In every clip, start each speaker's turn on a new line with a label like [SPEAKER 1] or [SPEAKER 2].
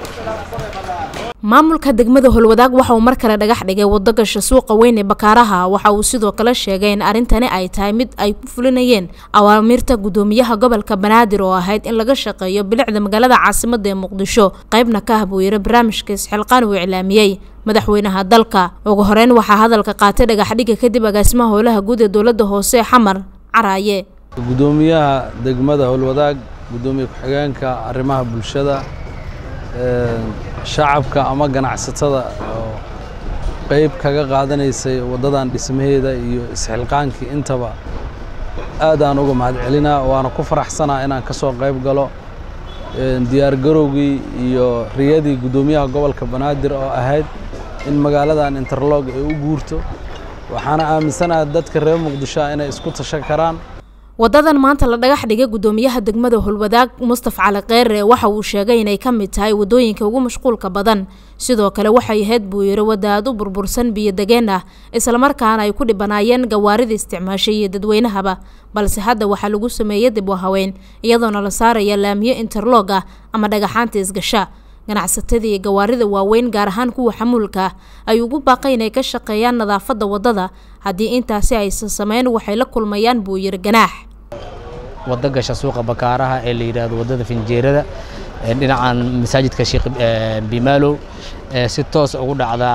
[SPEAKER 1] maamulka degmada holwadaag waxa uu mar kale dhagax dhigay wado gasha suuqa weyn ee bakaaraha waxa uu sidoo kale sheegay in arrintani ay tahay mid ay ku fulinayeen awaamiirta gudoomiyaha gobolka banaadir oo ahayd in laga shaqeeyo bilicda magaalada caasimada ee muqdisho qaybna ka ah buu yiri barnaamijka isxilqaan uu iclaamiyey madaxweynaha dalka ugu horeyn waxaa hadalka qaatay dhagaxdhiga kadib agaasimaha howlaha guud ee dowladda hoose xamar caraaye
[SPEAKER 2] gudoomiyaha degmada howlwadaag gudoomiye ku-xigeenka arrimaha bulshada shacabka ama ganacsatada oo qayb kaga qaadanaysay waddadan dhismaheeda iyo isxilqaankii intaba aad aan uga mahad celinaa waana ku faraxsanaa inaan ka soo qayb galo diyaargarowgii iyo riyadii guddoomiyaha gobolka banaadir oo ahayd in magaaladan interlog ay u guurto waxaana aaminsanaha dadka reer muqdishoa inay isku tashan karaan
[SPEAKER 1] wadadan maanta la dhagax dhigay gudoomiyaha degmada holwadaag mustaf cali kheyre waxa uu sheegay inay ka mid tahay wadooyinka ugu mashquulka badan sidoo kale waxay ahayd buu yiri wada aad u burbursan biyo degeen ah islamarkaana ay ku dhibanaayeen gawaarida isticmaashay iyo dadweynahaba balse hadda waxaa lagu sameeyey dib u haweyn iyadoona la saaraya laamiyo interlog ah ama dhagaxaanta isgasha ganacsatada iyo gawaarida waaweyn gaar ahaan kuwa xamuulka ay ugu baaqay inay ka shaqeeyaan nadaafadda waddada haddii intaasi aysan sameyn waxay la kulmayaan buu yiri ganaax
[SPEAKER 3] waddo gasha suuqa bakaaraha ee la yidhaahdo waddada finjeerada dhinacan masaajidka sheekh bimaalow si toos ugu dhacdaa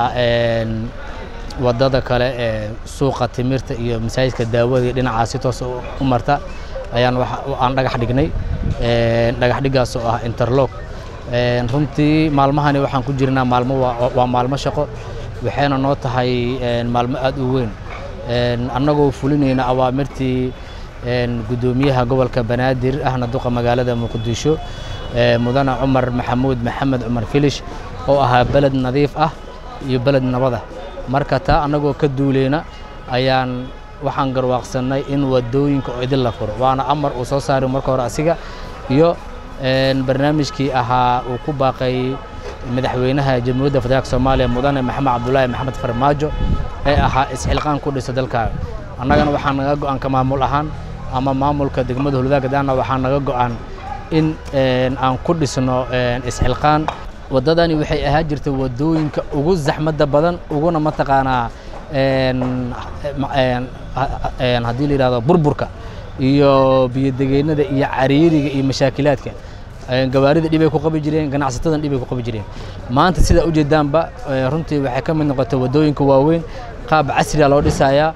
[SPEAKER 3] waddada kale ee suuqa timirta iyo masaajidka daawada iyo dhinacaas si toos u marta ayaan aan dhagax dhignay dhagax dhiggaas oo ah interlog runtii maalmahani waxaan ku jirnaa maalmo waa maalmo shaqo waxayna noo tahay maalmo aad u weyn annagoo fulinayna awaamirtii gudoomiyaha gobolka banaadir ahna duqa magaalada muqdisho mudane cumar maxamuud maxamed cumar filish oo ahaa beled nadiif ah iyo beled nabada marka taa annagoo ka duuleyna ayaan waxaan garwaaqsannay in wadooyinka oo idin la furo waana amar uu soo saaray marka hore asiga iyo barnaamijkii ahaa uu ku baaqay madaxweynaha jamhuuriyadda federaalk soomaaliya mudane maxamed cabdulaahi maxamed farmaajo ee ahaa isxilqaan ku dhisa dalkaaga annagana waxaa naga go-aan ka maamul ahaan ama maamulka degmada holwadaag daana waxaa naga go-an in aan ku dhisno isxilqaan waddadani waxay ahaan jirtay waddooyinka ugu zaxmadda badan uguna mataqaanaa haddii la yidhahdo burburka iyo biyodegeennada iyo cariiriga iyo mashaakilaadka gawaarida dhibay ku qabi jireen ganacsatadan dhibay ku qabi jireen maanta sidaa ujeedaanba runtii waxay ka mid noqotay waddooyinka waaweyn qaab casriga loo dhisayaa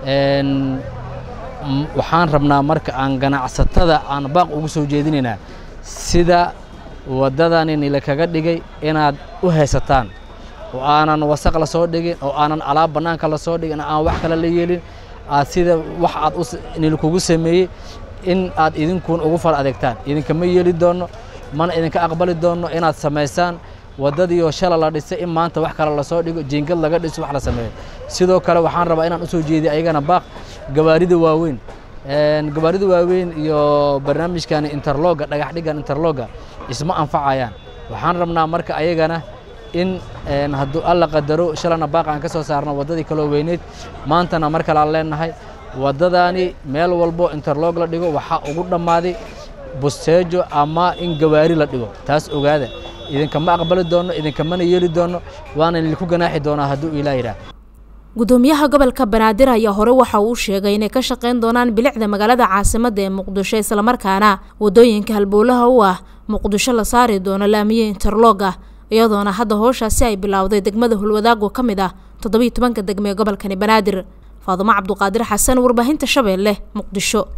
[SPEAKER 3] waxaan rabnaa marka aan ganacsatada aan baaq ugu soo jeedinaynaa sida waddadani nila kaga dhigay inaad u haysataan oo aanan wasaq la soo dhigin oo aanan alaab bannaanka la soo dhigin aan wax kale la yeelin aad sida wax aad nilkugu sameeyey in aad idinkuun ugu fal adeegtaan idinkama yeeli doonno mana idinka aqbali doonno inaad samaysaan waddadiioo shala la dhisay in maanta wax kale lasoo dhigo jiingad laga dhiso wax la sameeyo sidoo kale waxaan rabaa inaan usoo jeediy ayagana baaq gawaarida waaweyn gawaarida waaweyn iyo barnaamijkan interloga dhagax dhigan interloga isma anfacayaan waxaan rabnaa marka ayagana in hadduu alla qadaro shalana baaq aan ka soo saarno waddadii kaloo weyneyd maantana mar kale aan leenahay waddadaani meel walbo interlog la dhigo waxaa ugu dhammaaday busteejo ama in gawaari la dhigo taas ogaada idinkama aqbali doonno idinkamana yeeli doonno waana idinku ganaaxi doonaa hadduu ilaa yidhaah
[SPEAKER 1] gudoomiyaha gobolka banaadir ayaa hore waxa uu sheegay inay ka shaqayn doonaan bilicda magaalada caasimada ee muqdisho islamarkaana wadooyinka halbowlaha u ah muqdisho la saari doono laamiye interlog ah iyadoona hadda howshaasi ay bilowday degmada hulwadaag oo ka mid ah toddobiiy tobanka degme ee gobolkani banaadir faadumo cabduqaadir xasan warbaahinta shabeelle muqdisho